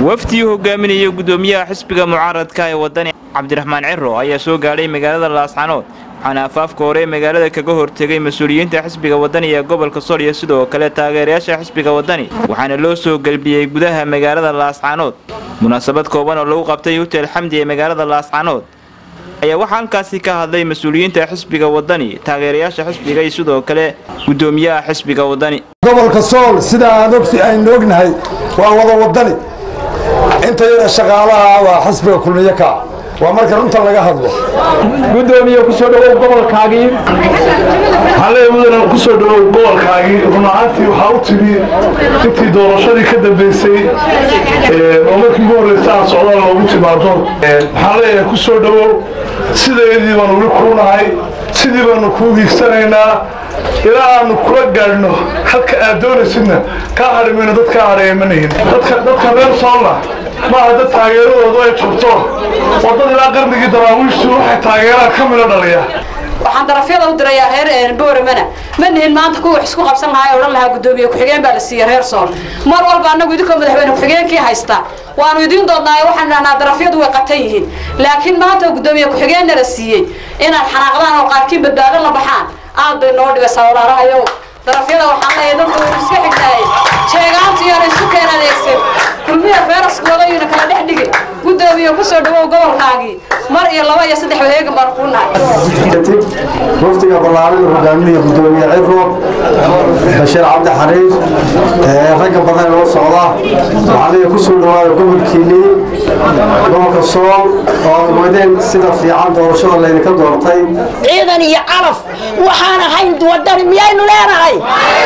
wafdii hogaaminaya gudoomiyaha xisbiga mucaaradka ee wadani cabdiraxmaan ciro ayaa soo gaadhay magaalada laascanood waxaana afaafka hore magaalada kaga hortegay mas-uuliyiinta xisbiga wadani ee gobolka sool iyo sidoo kale taageerayaasha xisbiga wadani waxaana loo soo gelbiyey gudaha magaalada laascanood munaasabad kooban oo lagu qabtay hotel xamdi ee magaalada laascanood ayaa waxaa halkaasi ka hadlay mas-uuliyiinta xisbiga wadani taageerayaasha xisbiga iyo sidoo kale gudoomiyaha xisbiga wadani gobolka sool sida aan ogti aynu ognahay waa wada wadani inta yada shaqaalaha waa xisbiga kulmiye ka waa marka runta laga hadlo gudoomiye kusoo dhawow gobolkaagii halee mudana kusoo dhawow gobolkaagii run ahaantii waxaa u timi intii doorashadii ka dambeysay oo markii ugu horreysa aan socdaan loogu timaado waxaan leeyahay kusoo dhawow sideedii baanu weli kuu nahay sidii baanu kuu hiigsanaynaa ilaa aanu kula gaadhno halka aad doonaysidna kaa hadhimayno dad kaa hadheeya ma nihin dadka reer soolna maaha dad taageeradoodu ay jogto oo dad ilaa qarnigii daraawiishtu waxay taageeraan ka midho dhaliya waxaan darafyada u dirayaa reer booramana ma nihin maanta kuwa wax isku qabsan lahaa odhan lahaa gudoomiye ku-xigeen baa la siiyey reer sool mar walba annagu idinkoo madaxweyne ku-xigeenkii haysta waanu idiin doodnaayo waxaan dhahnaa darafyadu way qatan yihiin laakiin maanta gudoomiye ku-xigeenna la siiyey inaad xanaaqdaan oo qaarkiin badbaado la baxaan aad bay noo dhigaysaa walaalahayow darafyada waxaan leeyahay dadku waynu iska xignaayey jeegaantu iyoona isu keen adeegsan kulmiya feeraskooda yuna kala dhex dhigin gudoomiye kusoo dhawow gobolkaagii mar iyo laba iyo saddex wareegan baan kuu nahay kadib wafdiga ballaaran hogaaminaya gudoomiye ciro bashiir cabdi xariir ragga badan loo socda waxaa leeyahay kusoo dhawaada gobolkiinii gobolka sool oo aad wadeen sida fiican doorashada laydinka doortay ciidan iyo calaf waxaan ahayn wadani miyaynu leenahay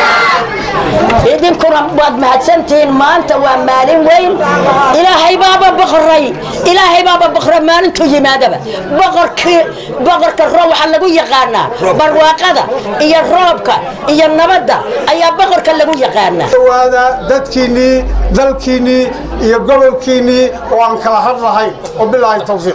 idinkuna waad mahadsantihiin maanta waa maalin weyn ilaahay baaba boqoray ilaahay baaba boqora maalintuu yimaadaba boqorkii boqorka roob waxaa lagu yaqaanaa barwaaqada iyo roobka iyo nabadda ayaa boqorka lagu yaqaanaa dhawaada dadkiinnii dalkiinnii iyo gobolkiinnii oo aan kala hadlahayn wabilaahi tawfiiq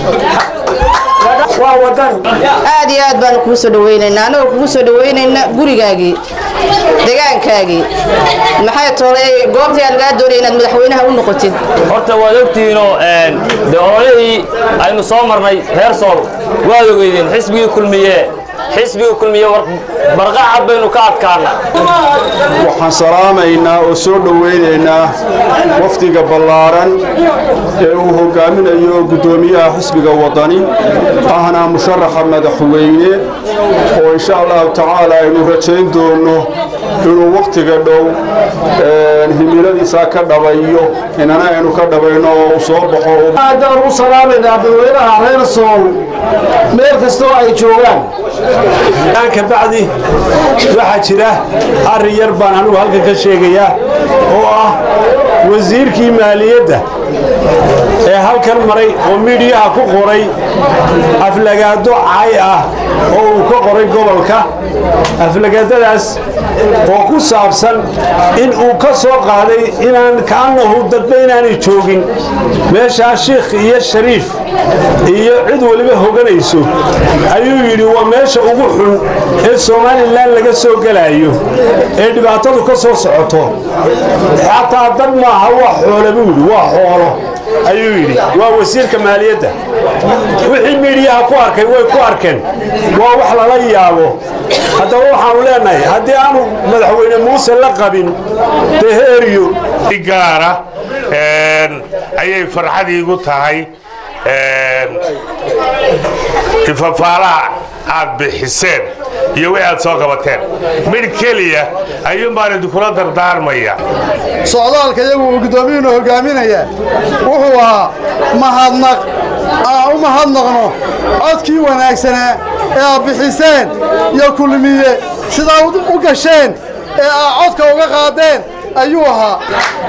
waa wadani aad iyo aad baanu kugu soo dhawaynaynaa annagoo kugu soo dhawaynayna gurigaagii degaankaagii maxay toolay goobtii aan lagaa doonaya inaad madaxweynaha u noqotid horta waad ogtihiinoo de ololihii aynu soo marnay reer sool waad ogeydeen xisbigii kulmiye xisbiga kulmiye barqacad baynu ka adkaana waxaan salaamaynaa oo soo dhowaynaynaa wafdiga ballaaran ee uu hogaaminayo guddoomiyaha xisbiga wadani ahna musharaxa madaxweyne oo insha allahu tacaala aynu rajayn doono inuu wakhtiga dhow himiladiisa ka dhabayo inana aynu ka dhabayno oo uu soo baxo aadaan u salaamaynaa dadweynaha reer sool meel kastoo ay joogaan ka bacdi waxaa jira arrin yar baan anugu halkan ka sheegayaa oo ah wasiirkii maaliyadda ee halkan maray oo miidhiyaha ku qoray aflagaado cay ah oo uu ka qoray gobolka aflagaadadaas oo ku saabsan in uu ka soo qaaday inaan kaannahu dadba inaanay joogin meeshaa shiikh iyo shariif iyo cid weliba hoganayso ayuu yidhi waa meesha ugu xun ee somalilan laga soo gelaayo ee dhibaatadu ka soo socoto xataa dad maaha waa xoole buu yidhi waa xoolo ayuu yidhi waa wasiirka maaliyadda wixii miidhiyaha ku arkay way ku arkeen waa wax lala yaabo haddaba waxaanu leenahay haddii aanu madaxweyne muuse la qabin dee heeriyo gaara ayay farxadiigu tahay ifafaalaha aad bixiseen iyo wixii aad soo qabateen midh keliya ayuunbaan idinkula dardaarmaya socdaalka iyagu uu guddoomiyuuna hogaaminaya wuxuu ahaa mahadnaq aan u mahadnaqno codkii wanaagsanaa ee aad bixiseen iyo kulmiye sidaa u gasheen ee aad codka uga qaadeen ayuu ahaa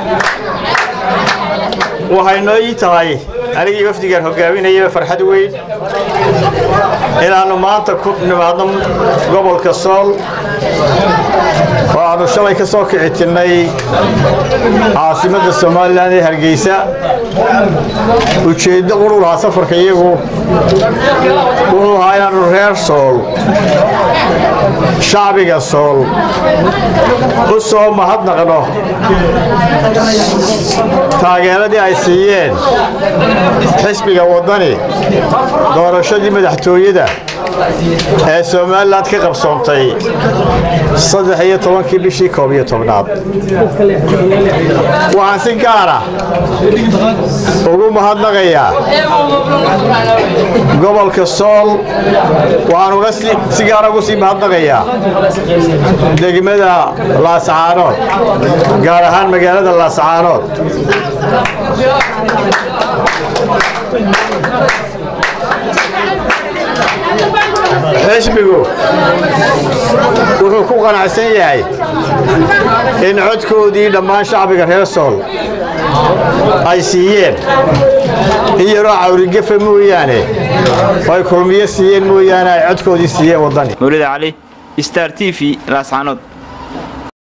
waxay noo ii tahay anigii wafdigan hogaaminayaba farxad weyn inaannu maanta ku nimaadno gobolka sool oo aannu shalay ka soo kici tirnay caasimadda somalilan ee hargeysa ujeeddo quru lahaa safarka iyagu wuxuu ahaa inaannu reer reer sool shacbiga sool u soo mahadnaqno taageeradii ay siiyeen xisbiga waddani doorashadii madaxtooyada ee somalilan ka qabsoontay saddex iyo tobankii bishii koob iyo tobnaad waxaan si gaara ugu mahadnaqayaa gobolka sool waxaan uga si gaara ugu sii mahadnaqayaa degmada laascaanood gaar ahaan magaalada laascaanood xisbigu wuxuu ku qanacsan yahay in codkoodii dhammaan shacbiga reer sool ay siiyeen in yaroo cawrigefa mooyaane oo ay kulmiyo siiyeen mooyaane ay codkoodii siiyeen waddani mawlida cali star t v laascaanood